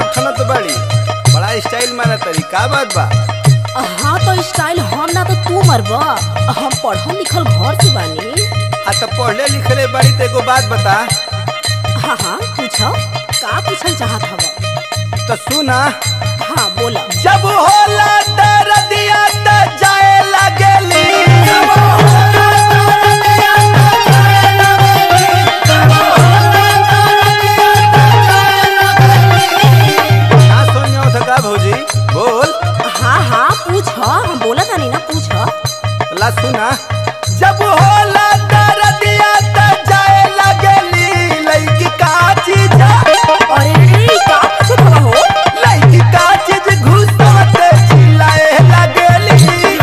ठनत बड़ी बड़ा स्टाइल मारा तरी का बात बा हाँ तो स्टाइल हम ना तो तू मरब हम पढ़ल लिखल घर से बानी आ तो पढ़ले लिखले बड़ी तो एगो बात बता हाँ हाँ पूछो का पूछल चाहत हव तो सुना हाँ बोला जब होला दरदिया त जाए लगेली ना सुन जाओ तो का भौजी बोल हाँ हाँ पूछ हम बोला तानी ना पूछ ला सुना जब होला दरदिया त जाए लगेली लइकी का चीज अरे रे का पूछत हवा हो लइकी का चीज घुसत चिल्लाए लगेली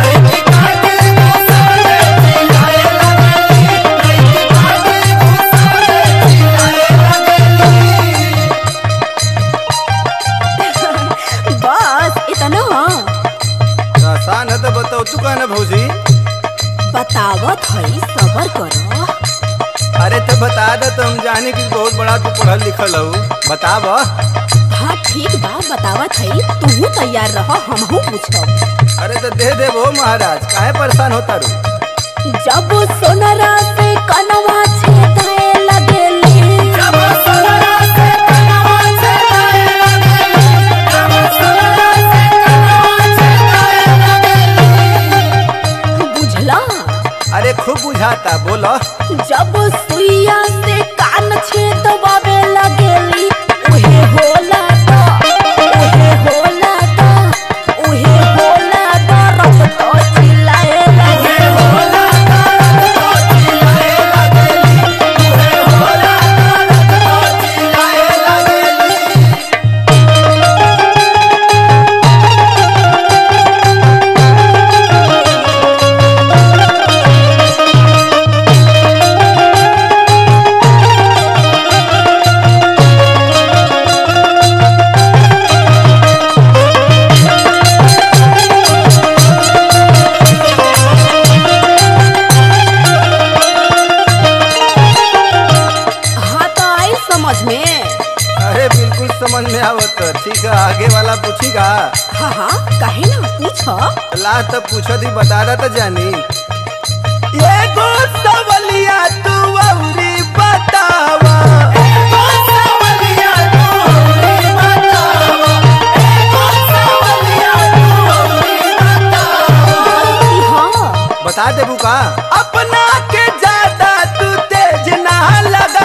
बस इतना आसान है तो बताओ तू कहना भौजी बतावत हई सबर करो अरे तो बता दे तो हम जाने की बहुत बड़ा तू पढ़ल लिखल हो बताब हाँ ठीक बा बतावत हई तू तैयार रह हमहू पूछब अरे तो दे दे वो महाराज काहे परेशान होता रू जब सोनरा से कनवा छेदाए लगेली बुझला अरे खूब बुझाता बोलो जब सुइया से कान छेदवावे लगेली उहे होला ता उहे होला ता उहे होला ता रब तो चिल्लाए लगे हाँ तो आई समझ में अरे बिल्कुल समझ में आवत ठीक है आगे वाला पूछीगा हाँ हाँ कहे ना पूछो ला तो पूछो दी बता रहा तो जानी ये गो सवलिया तू औरी बतावा हाँ बता दे बुका अपना के ज्यादा तू तेज ना लगा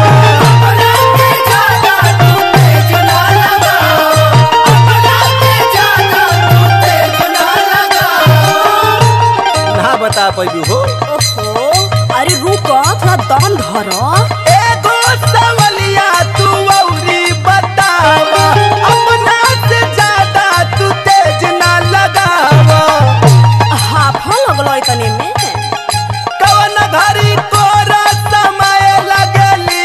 ना बता पैबू हो ओहो अरे रुको थोड़ा दम धरो एगो सवलिया तू औरी बतावा अपना से ज्यादा तू तेज ना लगावा हाफ लगलो इतने में कवन घरी तोरा समय लगली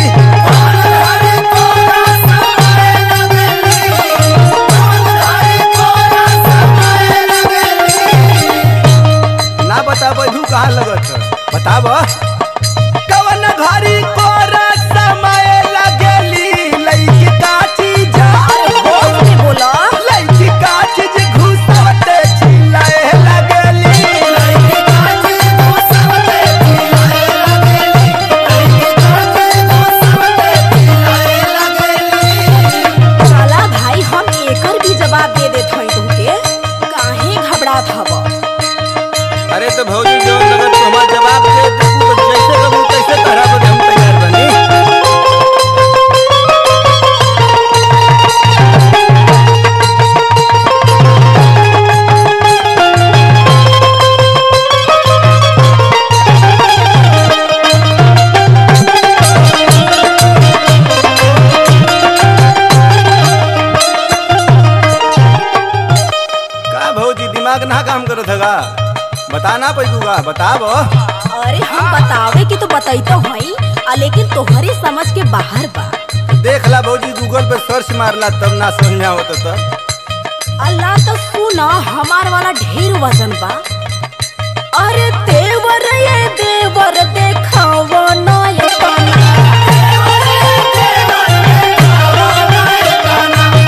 ना बता बैठू कहाँ लगत है? बताब कवन घरी तोरा समय लगली लइकी का चीज होश में बोलो लइकी का चीज घुसत चिल्लाए लगली चला भाई हम एकर भी जवाब दे देत हई तुमके काहे घबरात हव अरे तो भौजी जो लगत तो हमार जवाब दे दे तू तो जैसे कबू तैसे करा बदे हम तैयार बनी का भौजी दिमाग ना काम करत हगा बताना पैदूगा बताब अरे हम बतावे के तो बतैतो हई आ लेकिन तोहरे समझ के बाहर बा देख ला भौजी गूगल पे सर्च मारला तब ना समझ में आवत तो अल्लाह तो सुना हमार वाला ढेर वजन बा अरे देवर ये देवर देखावा ना ये तना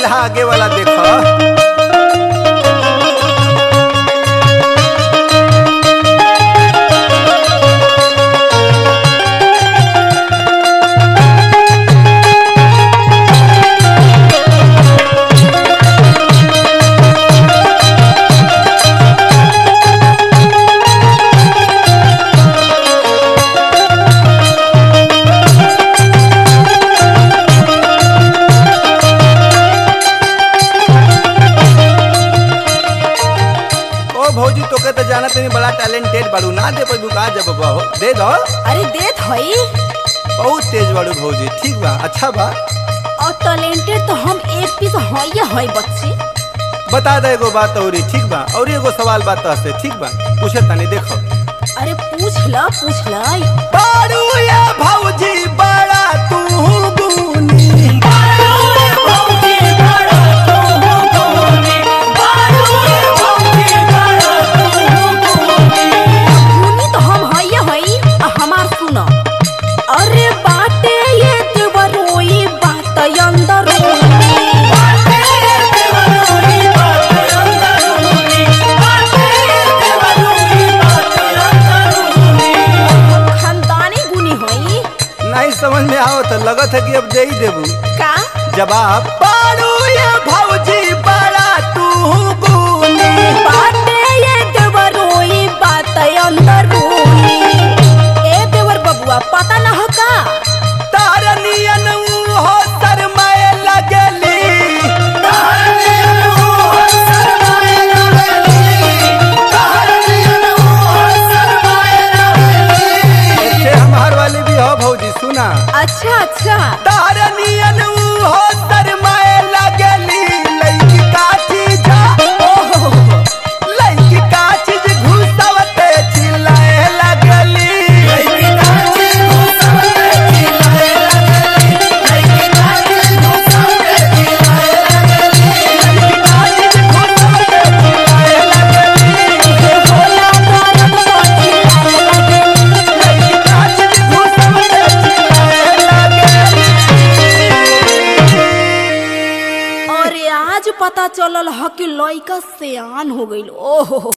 यहाँ आगे वाला देखो ओ भौजी तोके तो जाना तनी बड़ा टैलेंटेड बाड़ू ना दे पैबू का जब बहो दे दो अरे देत हई बहुत तेज बाड़ू भौजी ठीक बा अच्छा बा और टैलेंटेड तो हम एक पीस हई हई बच्ची बता दे एगो बात औरी ठीक बा और एगो सवाल बात से ठीक बा पूछे तनी देखो अरे पूछ ल पूछ ल बाड़ू या भौजी बड़ा तू गुनी सुनी तो हम हई हई आ हमार सुन अरे बाटे ये देवरोई बात अंदर खानदानी गुनी हई नहीं समझ में आओ तो लगत है कि अब दे ही देबू का जवाब बाड़ू या भौजी बड़ा तू गुनी बाटे ये देवरोई बात अंदर ए देवर बबुआ पता ना हो का तारनियन हो शरमाए लगली ऐसे हमार वाली भी हो भौजी सुना अच्छा अच्छा तारनियन हो शरमाए लगली लइकी का चीज ओहो लइकी का चीज घुसवते चिल्लाए लगली अरे आज पता चलल ह कि लइका सियान हो गइल ओहो